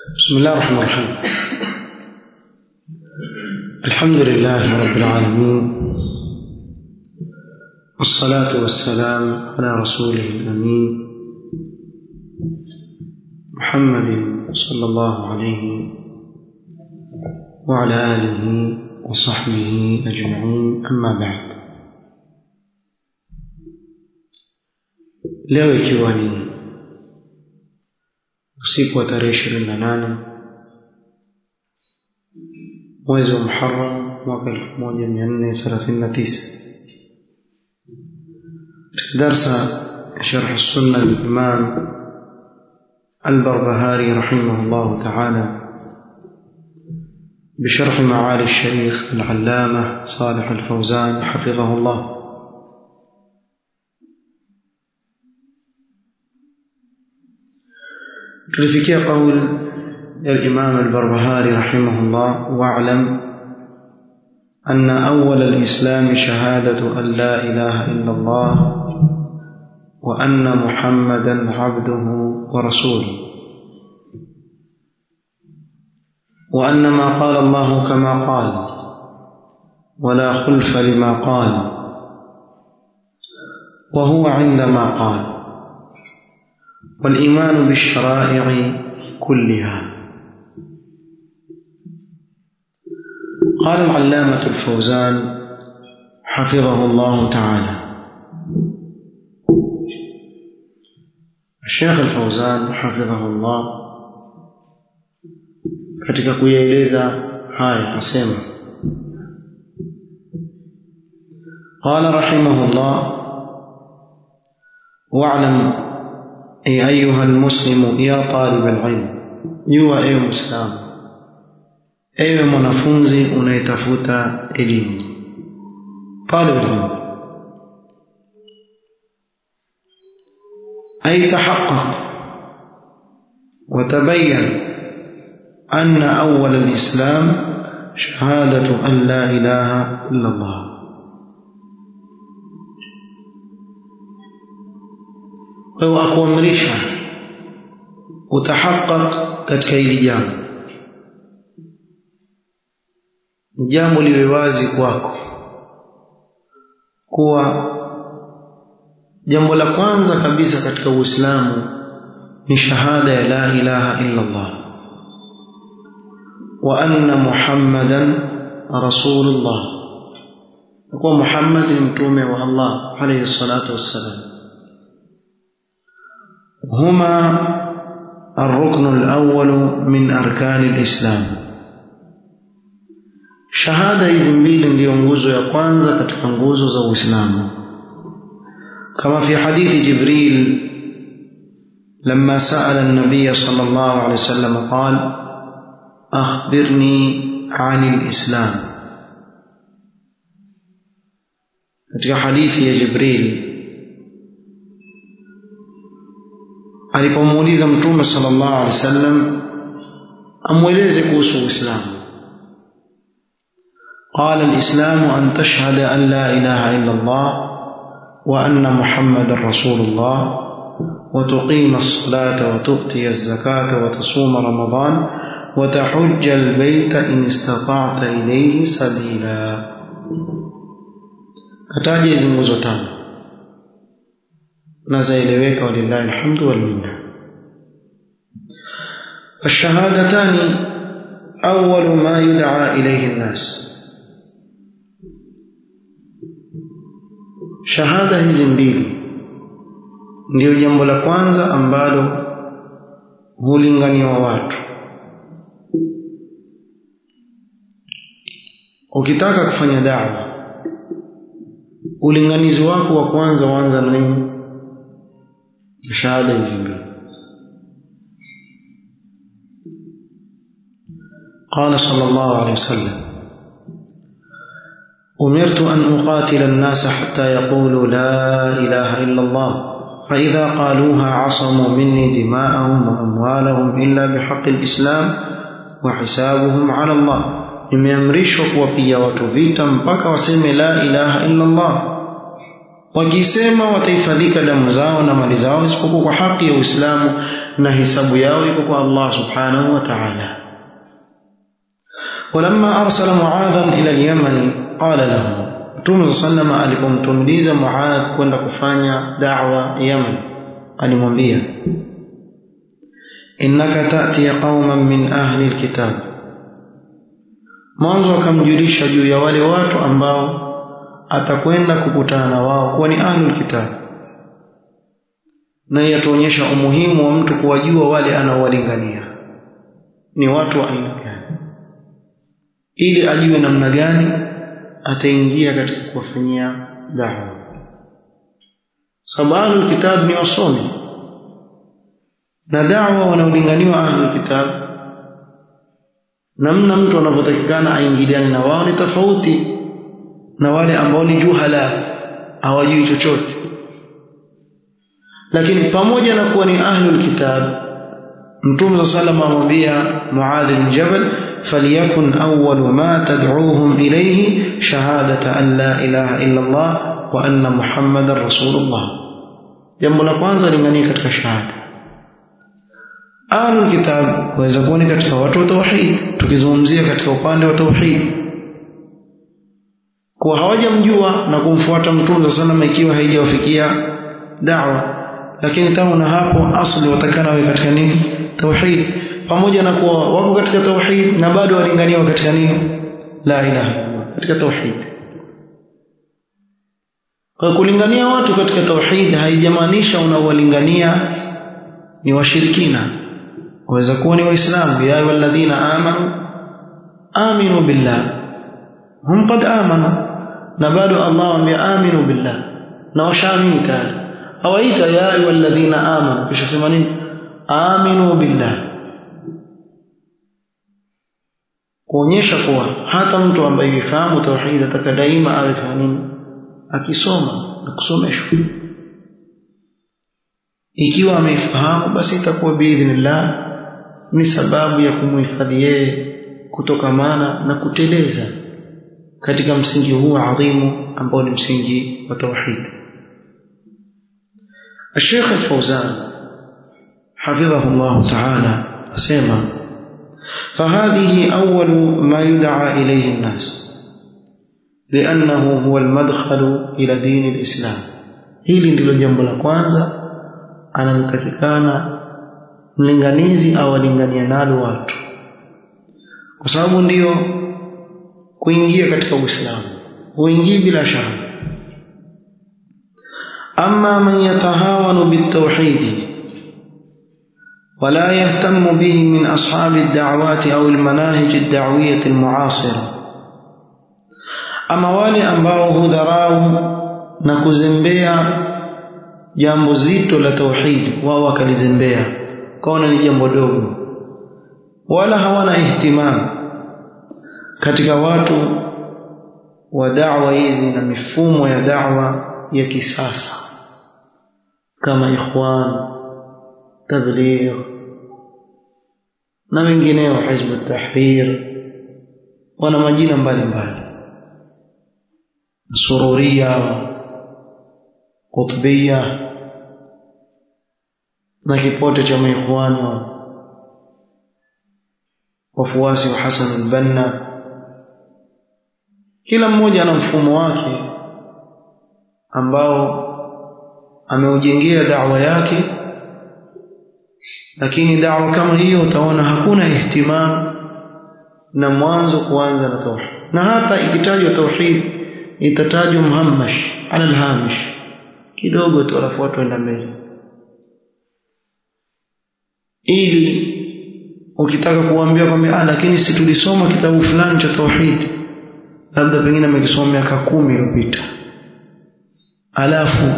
بسم الله الرحمن الرحيم الحمد لله رب العالمين والصلاة والسلام على رسوله الأمين محمد صلى الله عليه وعلى آله وصحبه أجمعين أما بعد leo ikiwa ni usiku wa tarehe ishirini na nane mwezi wa Muharram mwaka elfu moja mia nne thelathini na tisa darsa sharh sunna lilimam البربهاري رحمه الله تعالى بشرح معالي الشيخ العلامة صالح الفوزان حفظه الله tulifikia qaul ya Imam al-Barbahari rahimahullah wa'lam أن أول الإسلام شهادة أن لا إله إلا الله وأن محمدا عبده ورسوله وأن ما قال الله كما قال ولا خلف لما قال وهو عندما قال والإيمان بالشرائع كلها قال العلامة الفوزان حفظه الله تعالى الشيخ الفوزان حفظه الله katika kuyaeleza haya asema قال رحمه الله واعلم أي أيها المسلم يا طالب العلم يوا أي مسلم ewe mwanafunzi unayetafuta elimu talib ilmu ay tahaqqaq وتبين أن أول الإسلام شهادة أن لا إله إلا الله wewe akuamrisha utahaqqaq katika hili jambo jambo liwe wazi kwako kuwa jambo la kwanza kabisa katika Uislamu ni shahada ya la ilaha illa Allah wa anna Muhammadan rasulullah kwa Muhammad ni mtume wa Allah alayhi salatu wassalam هما الركن الأول من أركان الإسلام shahada hizi mbili ndiyo nguzo ya kwanza katika nguzo za Uislamu kama fi hadithi Jibril لما سأل النبي صلى الله عليه وسلم قال أخبرني عن الإسلام katika hadithi ya Jibril alipomuuliza mtume sallallahu alaihi wasallam amweleze kuhusu Uislamu قال الإسلام أن تشهد أن لا إله إلا الله وأن محمد رسول الله وتقيم الصلاة وتؤتي الزكاة وتصوم رمضان وتحج البيت إن استطعت إليه سبيلا kataja hizi nguzo tano na zaeleweka walillahi alhamdu walminna الشهادتان أول ما يدعى إليه الناس shahada hizi mbili ndiyo jambo la kwanza ambalo hulinganiwa watu ukitaka kufanya dawa ulinganizi wako wa kwanza uanza na nini shahada hizi mbili قال صلى الله عليه وسلم أمرت أن أقاتل الناس حتى يقولوا لا إله إلا الله فإذا قالوها عصموا مني دماءهم وأموالهم إلا بحق الإسلام وحسابهم على الله nimeamrishwa kuwapiga watu vita mpaka waseme la ilaha illa Allah wakisema watahifadhika damu zao na mali zao isipokuwa kwa haki ya Uislamu na hisabu yao iko kwa Allah subhanahu wa ta'ala ولما أرسل معاذا إلى اليمن قال له Mtume sallam alipomtumiliza Muadh kwenda kufanya da'wa Yaman alimwambia innaka ta'ti qauman min ahli alkitab mwanzo akamjulisha juu ya wale watu ambao atakwenda kukutana na wao kuwa ni ahli alkitab na yatuonyesha umuhimu wa mtu kuwajua wale anaowalingania ni watu wa aina gani ili ajue namna gani ataingia katika kuwafanyia da'wa sababu ahlul kitab ni wasomi na da'wa wanaolinganiwa ahlul kitab namna mtu anavyotakikana aingiliane na wao ni tofauti na wale ambao ni juhala hawajui chochote lakini pamoja na kuwa ni ahlul kitab mtume sallallahu alayhi amwambia muadh bin jabal فليكن أول ما تدعوهم إليه شهادة أن لا إله إلا الله وأن محمد رسول الله jambo la kwanza linganie katika shahada ahlul kitab waweza kuwa ni katika watu wa tauhid tukizungumzia katika upande wa tauhid kuwa hawajamjua na kumfuata mtume sana ikiwa haijawafikia da'wa lakini tangu na hapo asli watakana wawe katika nini tauhid pamoja na kuwa wako katika tauhid na bado walinganiwa katika nini la ilaha katika tauhid kwa kulingania watu katika tauhid haijamaanisha unawalingania ni washirikina waweza kuwa ni waislamu ya ayyuhalladhina amanu aminu billah hum qad amanu na bado Allah ambaye aminu billah na washaamini tayari hawaita ya ayyuhalladhina amanu kisha sema nini aminu billah kuonyesha kuwa hata mtu ambaye yufahamu tauhid ataka daima awe nini akisoma na kusomeshwa ikiwa ameifahamu basi itakuwa biidhnillah ni sababu ya kumhifadhi yeye kutokamana na kuteleza katika msingi huu adhimu ambao ni msingi wa tauhid الشيخ الفوزان حفظه الله تعالى سيما فهذه أول ما يدعى إليه الناس لأنه هو المدخل إلى دين الإسلام hili ndilo jambo la kwanza analotakikana mlinganizi awalingania nalo watu kwa sababu ndiyo kuingia katika uislamu huingii bila shaka ama man yatahawanu bitauhidi ولا يهتم به من أصحاب الدعوات أو المناهج الدعوية المعاصرة أما wale ambao hudharau na kuzembea jambo zito la tauhid wao wakalizembea kaona ni jambo dogo wala hawana ihtimam katika watu wa da'wa hizi na mifumo ya da'wa ya kisasa kama ikhwan tabligh na wengineo hizb tahrir wana majina mbalimbali sururia qutbia na kipote cha maikhwani wafuasi wa Hassan al-Banna kila mmoja ana mfumo wake ambao ameujengea da'wa yake lakini da'wa kama hiyo utaona hakuna ihtimam na mwanzo kuanza na tauhid na hata ikitajwa tauhid itatajwa muhammash ala alhamish kidogo tu alafu watu waenda mbele ili ukitaka kuambia kwamba ah lakini si tulisoma kitabu fulani cha tauhid labda pengine amekisoma miaka kumi iliyopita alafu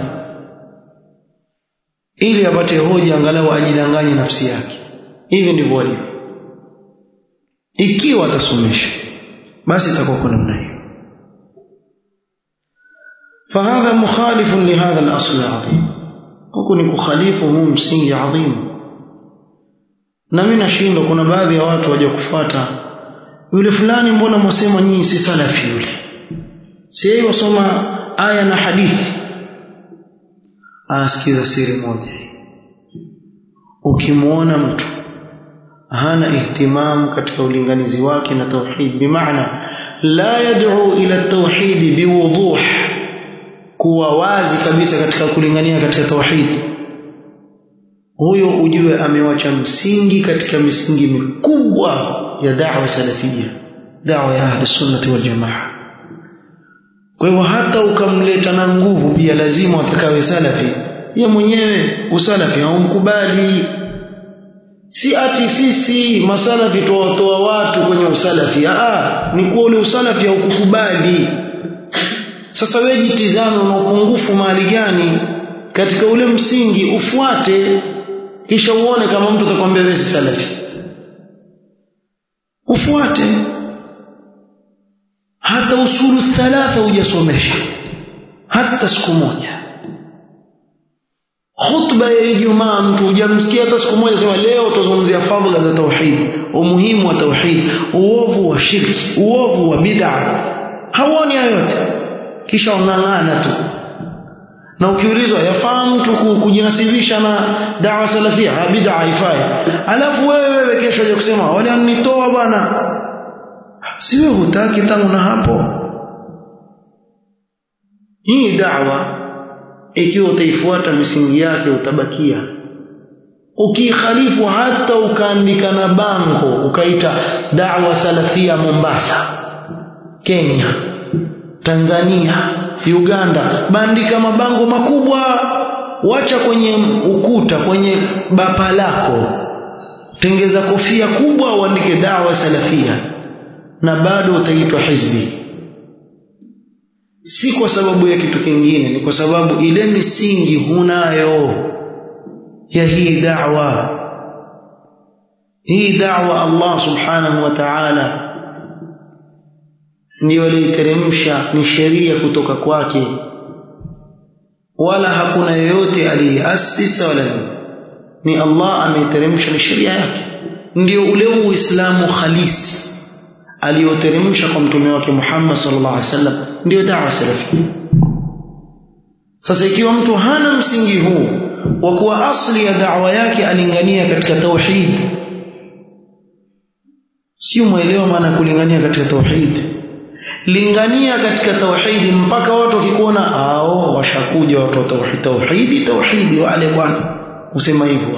ili apate hoja angalau ajidanganye nafsi yake hivi ndivyo walivyo ikiwa atasomesha basi itakuwa kwa namna hiyo فهذا مخالف لهذا الأصل العظيم وكن kukhalifu huu msingi adhim na mimi nashindwa kuna baadhi ya watu waje kufuata yule fulani mbona mwasema nyinyi si salafi yule si yeye wasoma aya na hadithi asikiza siri moja ukimwona mtu hana ihtimam katika ulinganizi wake na tauhid bimaana la yad'u ila tauhid biwuduh kuwa wazi kabisa katika kulingania katika tauhid huyo ujue amewacha msingi katika misingi mikubwa ya da'wa salafia da'wa ya ahli sunnati wal jamaa kwa hivyo hata ukamleta na nguvu pia lazima atakawe salafi ye mwenyewe usalafi haumkubali si ati sisi masalafi tuwatoa watu kwenye usalafi ah ni kuwa ule usalafi haukukubali sasa wewe jitizame una upungufu mahali gani katika ule msingi ufuate kisha uone kama mtu atakwambia wewe si salafi ufuate hata usulu thalatha hujasomesha hata siku moja khutba ya Ijumaa mtu hujamsikia hata siku moja sema leo tuzungumzia fadhila za tauhid umuhimu wa tauhid uovu wa shirki uovu wa bid'a hauoni yote kisha unang'ana tu na ukiulizwa yafaa mtu kujinasibisha na dawa salafia bid'a haifai alafu wewe wewe kesho uje kusema wale wanitoa bwana si wewe hutaki tangu na hapo hii da'wa ikiwa utaifuata misingi yake utabakia ukikhalifu hata ukaandika na bango ukaita da'wa salafia Mombasa Kenya Tanzania Uganda bandika mabango makubwa wacha kwenye ukuta kwenye bapa lako tengeza kofia kubwa uandike dawa salafia na bado utaitwa hizbi si kwa sababu ya kitu kingine ni kwa sababu ile misingi hunayo ya hii da'wa hii da'wa Allah subhanahu wa ta'ala ndiyo aliiteremsha ni sheria kutoka kwake wala hakuna yoyote aliyeasisa wala ni Allah ameiteremsha ni sheria yake ndio ule uislamu khalisi aliyoteremsha kwa mtume wake Muhammad sallallahu alaihi wasallam ndio da'wa salafi sasa ikiwa mtu hana msingi huu wa kuwa asli ya da'wa yake alingania katika tauhid sio muelewa maana kulingania katika tauhid lingania katika tauhidi mpaka watu wakikuona ao washakuja watu wa tauhidi tauhidi tauhidi wale bwana usema hivyo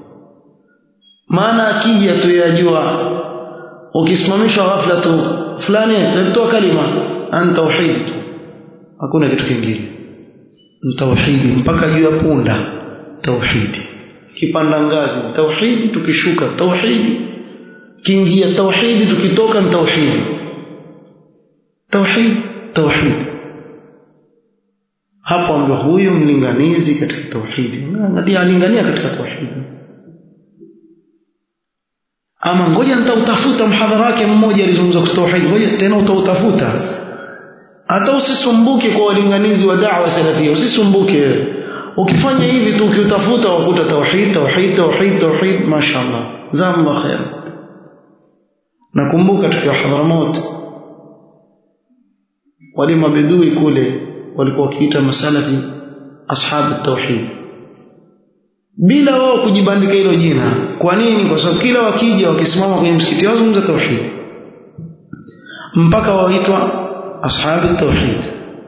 maana akija tu yajua ukisimamishwa ghafla tu fulani toa kalima an tauhid hakuna kitu kingine tauhidi mpaka juu ya punda tauhidi kipanda ngazi tauhidi tukishuka tauhidi kiingia tauhidi tukitoka tauhidi tauhid tauhid hapo ndio huyo mlinganizi katika tauhidi ndiye alingania katika tauhidi ama ngoja nitautafuta mhadhara wake mmoja alizungumza kwa tauhid ngoja tena utautafuta hata usisumbuke kwa walinganizi wa da'wa salafia usisumbuke ukifanya hivi tu ukiutafuta wakuta tauhid tauhid tauhid tauhid mashaallah zamba khair nakumbuka tukiwa Hadramaut wale mabedui kule walikuwa wakiita masalafi ashabu tauhid bila wao kujibandika hilo jina kwa nini kwa sababu kila wakija wakisimama kwenye msikiti wao zungumza tauhid mpaka waitwa ashabu tauhid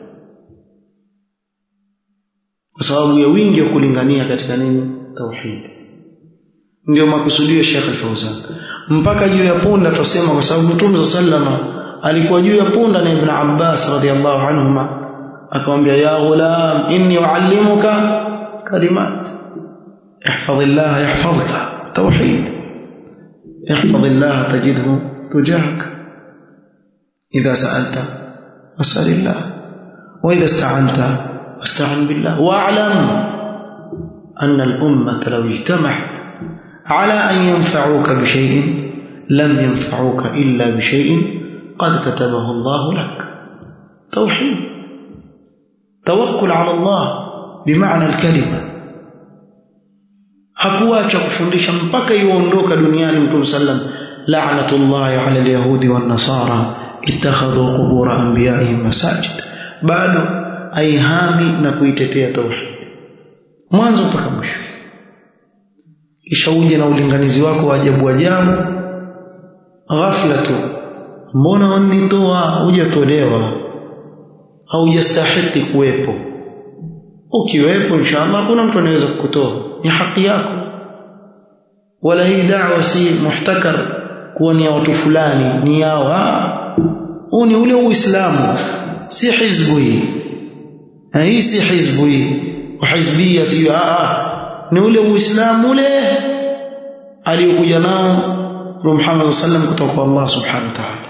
kwa sababu ya wingi wa kulingania katika nini tauhid ndio makusudio Sheikh Al-Fauzan mpaka juu ya punda tusema kwa sababu Mtume sallama alikuwa juu ya punda na Ibn Abbas radhiallahu anhuma akamwambia ya ghulam inni uallimuka kalimat احفظ الله يحفظك توحيد احفظ الله تجده تجاهك إذا سألت فاسأل الله وإذا استعنت فاستعن بالله واعلم أن الأمة لو اجتمعت على أن ينفعوك بشيء لم ينفعوك إلا بشيء قد كتبه الله لك توحيد توكل على الله بمعنى الكلمة hakuacha kufundisha mpaka yuondoka duniani mtume sallam la'natullahi 'ala al-yahudi wan-nasara ittakhadhu qubur anbiya'ihim masajid bado aihami na kuitetea tauhid mwanzo mpaka mwisho kisha uje na ulinganizi wako wa ajabu ajabu ghafla tu mbona wanitoa hujatolewa haujastahiki kuwepo ukiwepo inshallah hakuna mtu anaweza kukutoa ni haki yako wala hii da'wa si muhtakar kuwa ni ya watu fulani ni yao huu ni ule uislamu si hizbu hii hii si hizbu hii uhizbia si ni ule uislamu ule aliyokuja nao Muhammad sallam kutoka kwa Allah subhanahu wa ta'ala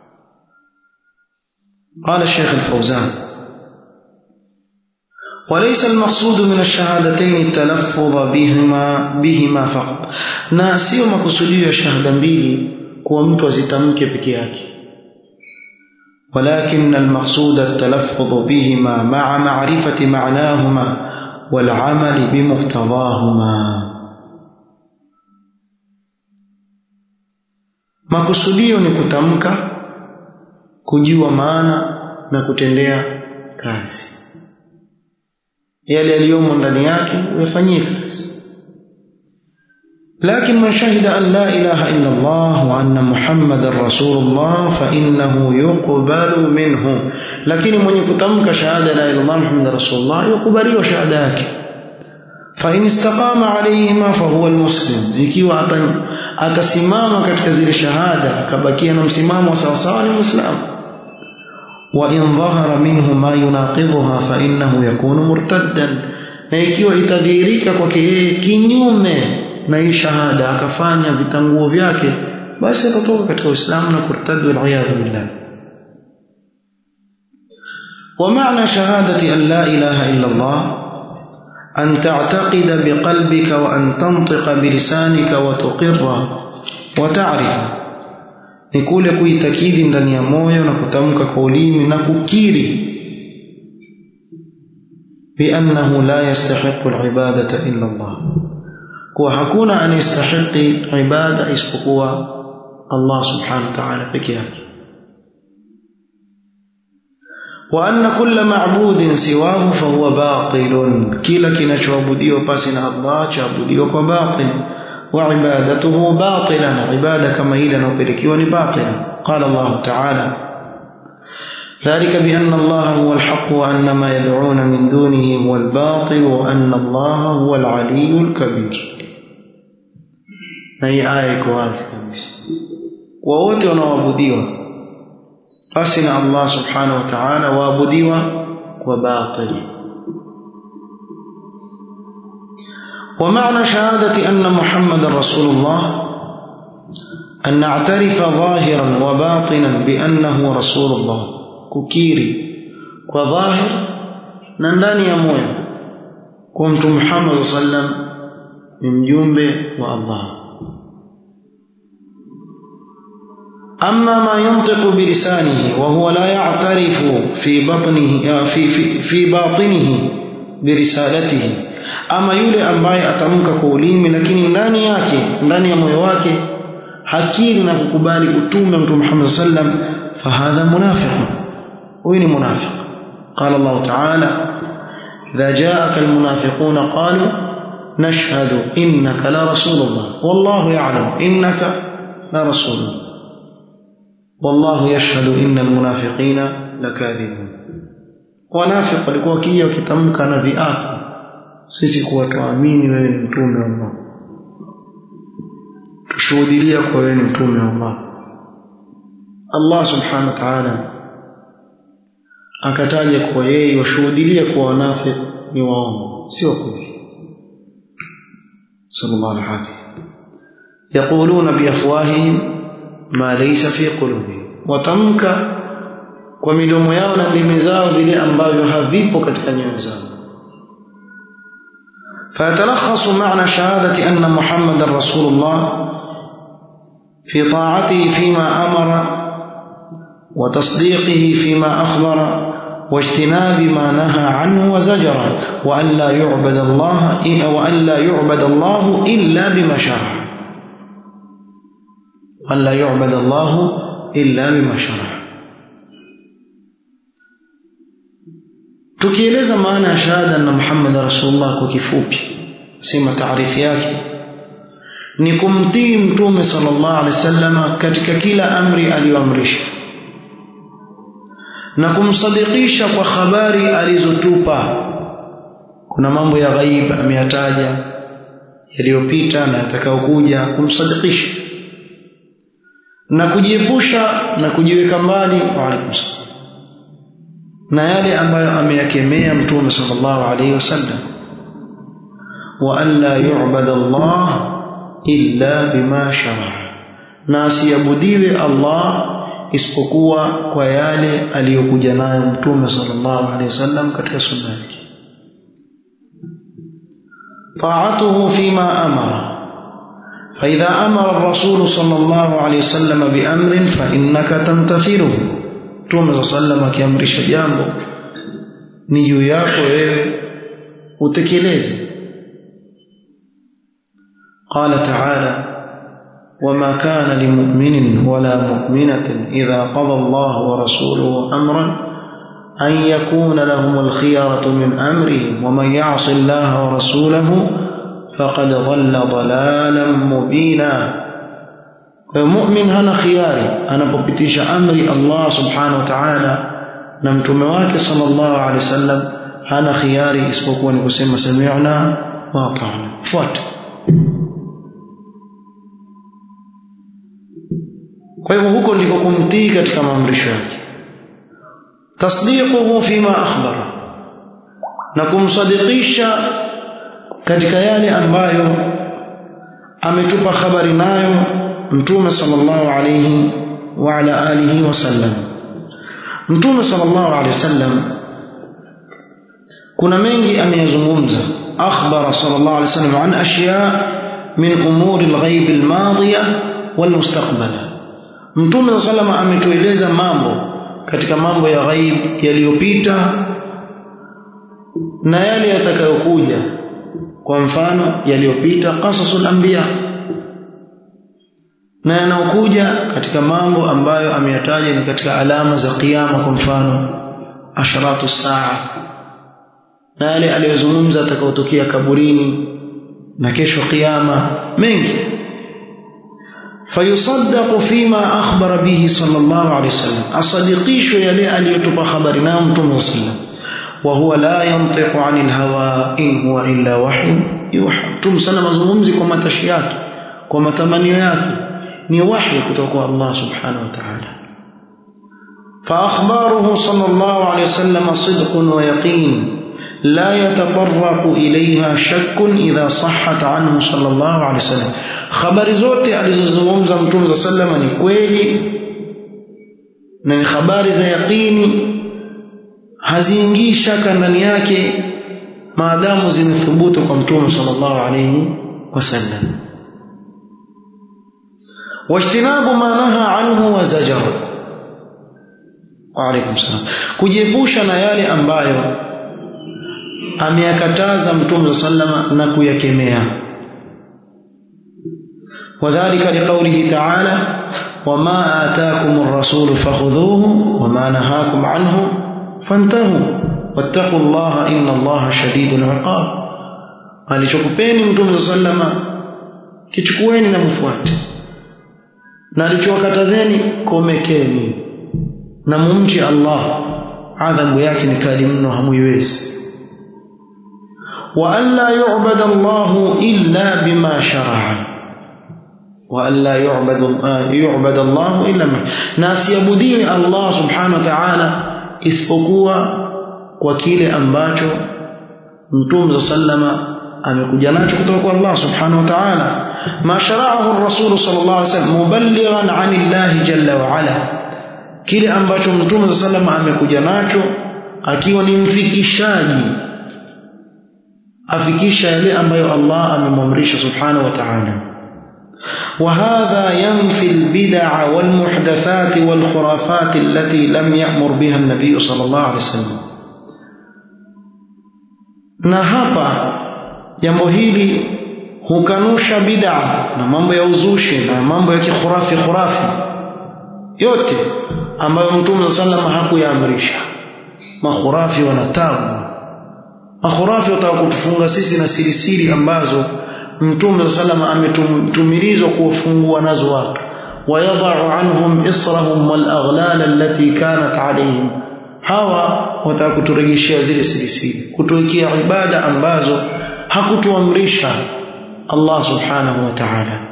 قال الشيخ الفوزان وليس المقصود من الشهادتين التلفظ بهما بهما فقط na sio makusudio ya shahada mbili kuwa mtu azitamke peke yake ولكن المقصود التلفظ بهما مع معرفة معناهما والعمل بمقتضاهما makusudio ni kutamka kujua maana na kutendea kazi yale yaliyomo ndani yake uyafanyie kazi لكن من شهد أن لا إله إلا الله وأن محمد رسول الله فإنه يقبل منه لكن من يكتمك شهادة لا إله إلا الله محمد رسول الله يقبل وشهادك فإن استقام عليهما فهو المسلم ikiwa atasimama katika zile shahada akabakia na msimamo sawa sawa ni muislamu وإن ظهر منه ما يناقضها فإنه يكون مرتدا na ikiwa itadhihirika kwake yeye kinyume na hii shahada akafanya vitanguo vyake basi atatoka katika Uislamu na kurtadi waliyadhu billah ومعنى شهادة أن لا إله إلا الله أن تعتقد بقلبك وأن تنطق بلسانك وتقر وتعرف ni kule kuitakidi ndani ya moyo na kutamka kwa ulimi na kukiri biannahu la yastahiqu alibadata illa Allah kuwa hakuna anayestahiki ibada isipokuwa Allah subhanahu wa ta'ala peke yake wa anna kulla ma'budin siwahu fahuwa batilun kila kinachoabudiwa pasi na Allah chaabudiwa kwa batil وعبادته باطلا عبادة كما إلى نوبركي باطلا قال الله تعالى ذلك بأن الله هو الحق وأن ما يدعون من دونه هو الباطل وأن الله هو العلي الكبير هي آية كواسي وwote wanaoabudiwa basi na Allah subhanahu wa ta'ala waabudiwa kwa batili ومعنى شهادة أن محمد رسول الله أن نعترف ظاهرا وباطنا بأنه رسول الله ككيري وظاهر ننداني يا مويا كنت محمد صلى الله عليه وسلم من جنب والله أما ما ينطق بلسانه وهو لا يعترف في بطنه في في, في باطنه برسالته ama yule ambaye atamka kwa ulimi lakini ndani yake ndani ya moyo wake hakiri na kukubali utume mtume Muhammad sallam fahadha munafiq huyu ni munafiq qala Allah ta'ala idha ja'aka almunafiquna qalu nashhadu innaka la rasulullah wallahu ya'lam innaka la rasulullah wallahu yashhadu innal munafiqina lakadhibun wanafiq walikuwa wakija wakitamka na viapo sisi kuwa tuamini wewe ni mtume wa Allah tushuhudilia kwa wewe ni mtume wa Allah Allah subhanahu wa ta'ala akataja kwa yeye washuhudilia kwa wanafiki ni waongo sio kweli sallallahu alaihi wasallam yaquluna biafwahihim ma laysa fi qulubihim watamka kwa midomo yao na ndimi zao vile ambavyo havipo katika nyoyo zao فيتلخص معنى شهادة أن محمد رسول الله في طاعته فيما أمر وتصديقه فيما أخبر واجتناب ما نهى عنه وزجر وأن لا يعبد الله وأن لا يعبد الله إلا بما شرع وأن لا يعبد الله إلا بما شرع tukieleza maana ya shahada na Muhammad rasulullah kwa kifupi sema taarifu yake ni kumtii mtume sallallahu alaihi wasallam katika kila amri aliyoamrisha na kumsadikisha kwa habari alizotupa kuna mambo ya ghaib ameyataja yaliyopita na yatakayokuja kumsadikisha na kujiepusha na kujiweka mbali wa na yale ambayo ameyakemea mtume sallallahu alaihi wasallam wa an la yu'bada Allah illa bima shara na asiabudiwe Allah isipokuwa kwa yale aliyokuja nayo mtume sallallahu alaihi wasallam katika sunna yake طاعته فيما أمر فإذا أمر الرسول صلى الله عليه وسلم بأمر فإنك تمتثله توم صلى الله عليه وسلم jambo ni juu yako wewe utekeleze قال تعالى وما كان لمؤمن ولا مؤمنة إذا قضى الله ورسوله أمرا أن يكون لهم الخيارة من أمرهم ومن يعص الله ورسوله فقد ضل ضلالا مبينا mu'min hana khiari anapopitisha amri Allah subhanahu wa ta'ala na mtume wake sallallahu alaihi wasallam hana khiari isipokuwa ni kusema sami'na wa ata'na fuata kwa hivyo huko ndiko kumtii katika maamrisho yake tasdiquhu fima akhbara na kumsadikisha katika yale ambayo ametupa habari nayo mtume sallallahu alayhi wa ala alihi wasallam mtume sallallahu alayhi wasallam kuna mengi ameyazungumza akhbara sallallahu alayhi wasallam an ashya min umuri alghaib almadiya walmustaqbala mtume sallallahu alayhi ametueleza mambo katika mambo ya ghaib yaliyopita na yale yatakayokuja kwa mfano yaliyopita qasasul anbiya na yanayokuja katika mambo ambayo ameyataja ni katika alama za kiyama kwa mfano asharatu saa na yale aliyozungumza atakayotokea kaburini na kesho kiyama mengi fayusaddaqu fima akhbara bihi sallallahu alayhi wasallam asadikishwe yale aliyotupa habari nayo mtume sallallahu وهو لا ينطق عن الهوى إن هو إلا وحي يوحى تم سنة مزمومزي كما تشيات كما تمنيات ni wahi kutoka kwa Allah subhanahu wa ta'ala فأخباره صلى الله عليه وسلم صدق ويقين لا يتطرق إليها شك إذا صحت عنه صلى الله عليه وسلم خبر zote alizozungumza mtume صلى الله عليه وسلم ni kweli na ni habari za yaqini haziingii shaka ndani yake maadamu zimethubutu kwa mtume sallallahu alayhi wasallam wajtinabu ma naha anhu wa zajar wa alaykum salam kujiepusha na yale ambayo ameyakataza mtume sallama na kuyakemea وذلك لقوله تعالى وما آتاكم الرسول فخذوه وما نهاكم عنه فانتهوا واتقوا الله إن الله شديد العقاب alichokupeni mtume sallama kichukueni na mfuate na alichowakatazeni komekeni na mumchi Allah adhabu yake ni kali mno hamuiwezi wa an la yu'bada Allah illa bima shara'a wa an la yu'bada yu'bada Allah illa ma na asiabudiwe Allah subhanahu wa ta'ala isipokuwa kwa kile ambacho mtume sallama amekuja nacho kutoka kwa Allah subhanahu wa ta'ala ma shara'ahu ar-rasul sallallahu alaihi wasallam muballighan 'ani Allah jalla wa 'ala kile ambacho mtume sallama amekuja nacho akiwa ni mfikishaji afikisha yale ambayo Allah amemwamrisha subhanahu wa ta'ala وهذا ينفي البدع والمحدثات والخرافات التي لم يأمر بها النبي صلى الله عليه وسلم na hapa jambo hili hukanusha bid'a na mambo ya uzushi na mambo ya kikhurafi khurafi yote ambayo mtume sallam hakuyaamrisha makhurafi wana tabu makhurafi wataka kutufunga sisi na siri siri ambazo mtume salama ametumilizwa kuwafungua nazo watu wayadha'u anhum israhum wal aghlal allati kanat alayhim hawa wataka kuturejeshea zile siri siri kutuwekea ibada ambazo hakutuamrisha Allah subhanahu wa ta'ala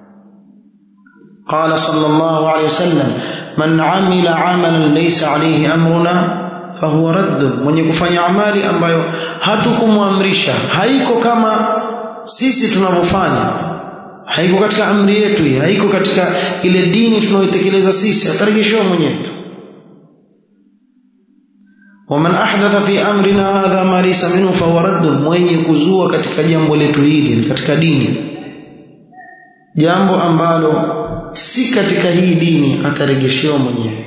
قال صلى الله عليه وسلم من عمل عملا ليس عليه امرنا fahuwa radd mwenye kufanya amali ambayo hatukumwamrisha haiko kama sisi tunavyofanya haiko katika amri yetu hii haiko katika ile dini tunayoitekeleza sisi atarejeshewa mwenyewe waman ahdatha fi amrina hadha ma laysa minhu fahuwa radd mwenye kuzua katika jambo letu hili katika dini jambo ambalo si katika hii dini atarejeshewa mwenyewe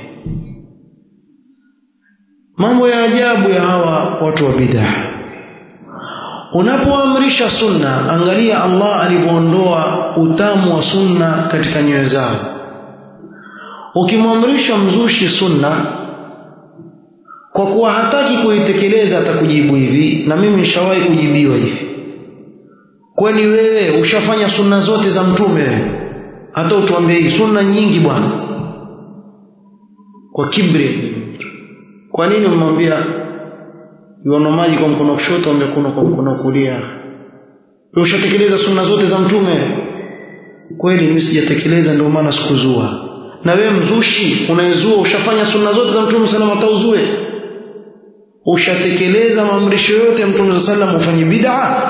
mambo ya ajabu ya hawa watu wa bid'a unapoamrisha sunna angalia Allah alivyoondoa utamu wa sunna katika nyoyo zao ukimwamrisha mzushi sunna kwa kuwa hataki kuitekeleza atakujibu hivi na mimi nishawahi kujibiwa hivi kwani wewe ushafanya sunna zote za mtume wewe hata utuambie hii sunna nyingi bwana kwa kibri kwa nini umwambia yuano maji kwa mkono kushoto amekuno kwa mkono kulia ushatekeleza sunna zote za mtume kweli mimi sijatekeleza ndio maana sikuzua na wewe mzushi unaezua ushafanya sunna zote za mtume sallam atauzue ushatekeleza maamrisho yote ya mtume sallam ufanye bid'a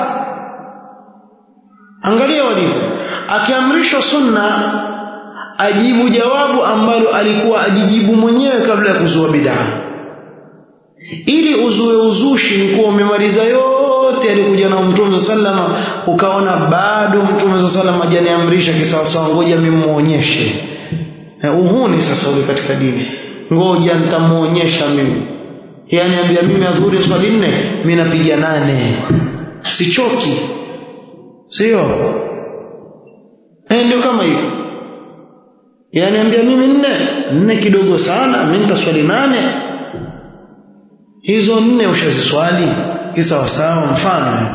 angalia walivyo akiamrishwa sunna ajibu jawabu ambalo alikuwa ajijibu mwenyewe kabla ya kuzua bid'a ili uzue uzushi ni kuwa umemaliza yote alikuja na mtume sallama ukaona bado mtume sallama hajaniamrisha kisawasawa ngoja mimuonyeshe uhuni sasa ule katika dini ngoja nitamuonyesha mimi yani ambia mimi adhuhuri swali nne mimi napiga nane sichoki sio eh ndio kama hivyo yani ambia mimi nne nne kidogo sana mimi nitaswali nane hizo nne ushaziswali kisawasawa mfano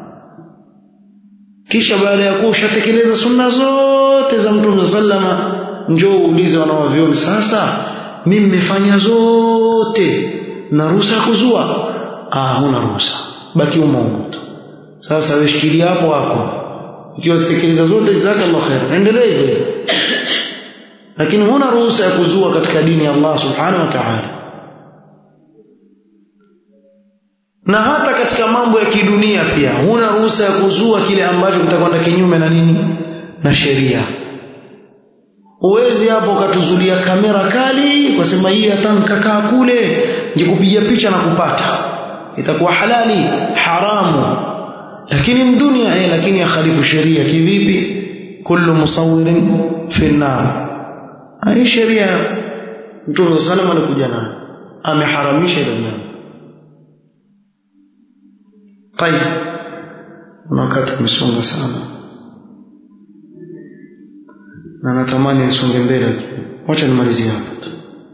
kisha baada ya kuwa ushatekeleza sunna zote za mtume sallama njoo uulize wanawavyoni sasa mimi nimefanya zote na ruhusa kuzua ah huna ruhusa baki umo tu sasa wewe shikilia hapo hapo ikiwa zitekeleza zote zaka Allah khair endelee hivyo lakini huna ruhusa ya kuzua katika dini ya Allah subhanahu wa ta'ala na hata katika mambo ya kidunia pia huna ruhusa ya kuzua kile ambacho kitakwenda kinyume na nini na sheria uwezi hapo ukatuzulia kamera kali kwa sema hii hata nikakaa kule nikupiga picha na kupata itakuwa halali haramu lakini dunia eh lakini yakhalifu sheria kivipi kullu musawwirin fi an-nar hii sheria Mtume sallam alikuja nayo ameharamisha ile jambo طيب na wakati umesonga sana na natamani nisonge mbele wacha nimalizie hapa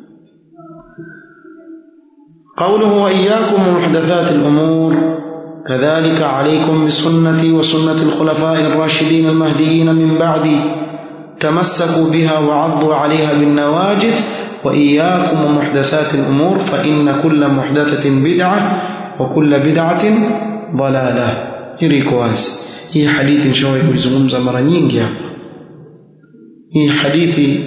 قوله وإياكم ومحدثات الأمور كذلك عليكم بسنتي وسنة الخلفاء الراشدين المهديين من بعدي تمسكوا بها وعضوا عليها بالنواجذ وإياكم ومحدثات الأمور فإن كل محدثة بدعة وكل بدعة ضلالة يريك واzi hii hadithi nishawahi kuizungumza mara nyingi hapa hii hadithi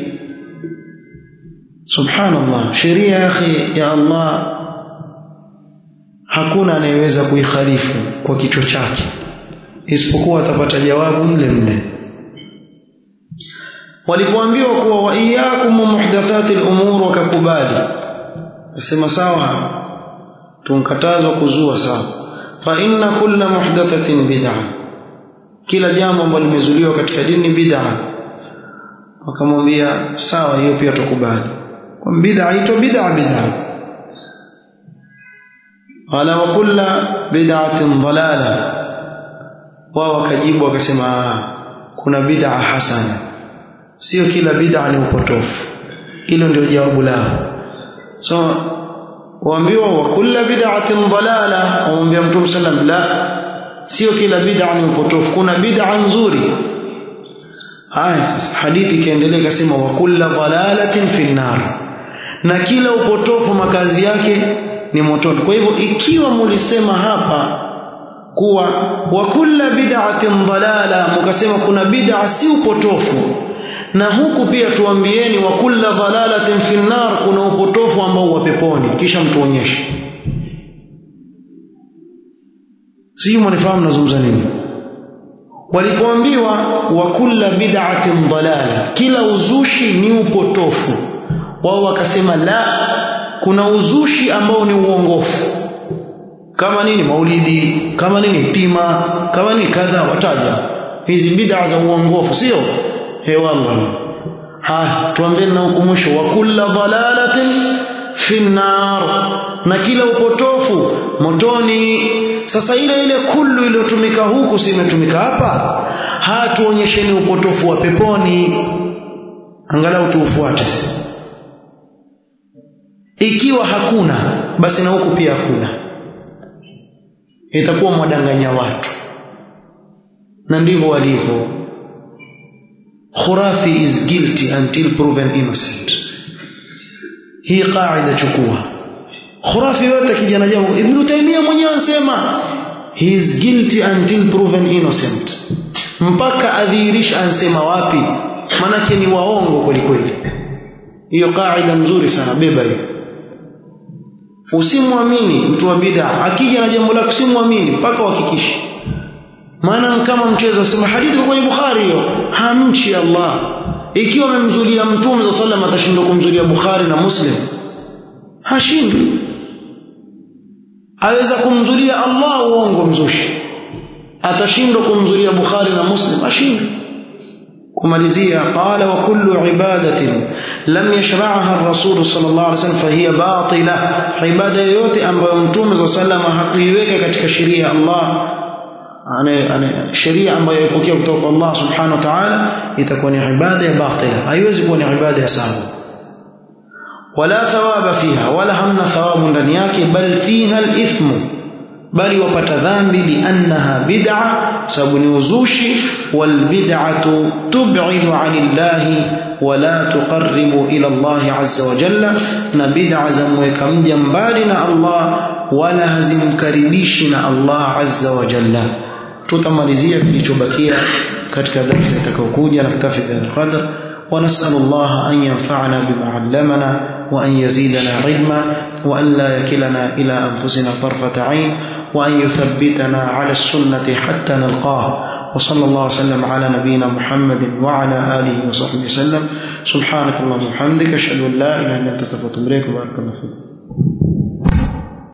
subhanallah sheria ya akhi ya Allah hakuna anayeweza kuikhalifu kwa kichwa chake isipokuwa atapata jawabu mle mle walipoambiwa kuwa wa iyyakum muhdathati al-umur wakakubali nasema sawa tunkatazwa kuzua sawa fa inna kulla muhdathatin bid'a kila jambo ambalo limezuliwa katika dini bid'a wakamwambia sawa hiyo pia tukubali kwa bid'a ito bid'a bid'a wala wa kulla bid'atin dalala wao wakajibu wakasema kuna bid'a hasana sio kila bid'a ni upotofu hilo ndio jawabu lao so waambiwa wa kulla bid'atin dalala wamwambia mtume sallam la sio kila bid'a ni upotofu kuna bid'a nzuri haya sasa hadithi ikiendelea ikasema wa kulla dalalatin fi nar na kila upotofu makazi yake ni motoni kwa hivyo ikiwa mulisema hapa kuwa wa kulla bid'atin dalala mkasema kuna bid'a si upotofu na huku pia tuambieni wa kulla dalalatin fi nar kuna upotofu ambao wa peponi kisha mtuonyeshe si mnifahamu nazungumza nini walipoambiwa wa kulla bid'atin dalala kila uzushi ni upotofu wao wakasema la kuna uzushi ambao ni uongofu kama nini maulidi kama nini tima kama nini kadha wataja hizi bid'a za uongofu sio he wallah ha tuambie na ukumbusho wa kulla dalalatin fi nar na kila upotofu motoni sasa ile ile kullu iliyotumika huku si imetumika hapa hatuonyesheni upotofu wa peponi angalau tuufuate sasa ikiwa hakuna basi na huku pia hakuna itakuwa mwadanganya watu na ndivyo walivyo khurafi is guilty until proven innocent hii qaida chukua khurafi yote kijana jambo ibn taymiya mwenyewe anasema he is guilty until proven innocent mpaka adhihirisha ansema wapi manake ni waongo kweli kweli hiyo qaida nzuri sana beba hiyo usimwamini mtu wa bid'a akija na jambo lako usimwamini mpaka uhakikishe maana kama mchezo usema hadithi kwenye Bukhari hiyo hamchi Allah ikiwa amemzulia mtume za sallam atashindwa kumzulia Bukhari na Muslim hashindwi aweza kumzulia Allah uongo mzushi atashindwa kumzulia Bukhari na Muslim ashindwe kumalizia qala wa kullu ibadatin lam yashra'aha ar-rasul sallallahu alaihi wasallam fahiya batila ibada yoyote ambayo mtume za sallama hakuiweka katika sheria ya Allah ane sheria ambayo ipokea kutoka kwa Allah subhanahu wa ta'ala itakuwa ni ibada ya batila haiwezi kuwa ni ibada ya sawa wala thawaba fiha wala hamna thawabu ndani yake bal fiha al-ithmu bali wapata dhambi liannaha bid'a sababu ni uzushi wal bid'atu tub'idu 'anillahi wala tuqarribu ila Allah azza wa jalla na bid'a zamweka mja mbali na Allah wala hazimkaribishi na Allah azza wa jalla tutamalizia kilichobakia katika darasa itakayokuja na kitafi bil qadr ونسأل الله أن ينفعنا بما علمنا وأن يزيدنا علما وأن لا يكلنا إلى أنفسنا طرفة عين وأن يثبتنا على السنة حتى نلقاه وصلى الله وسلم على نبينا محمد وعلى آله وصحبه وسلم سبحانك اللهم وبحمدك أشهد أن لا إله إلا أنت أستغفرك وأتوب إليك وبارك الله فيك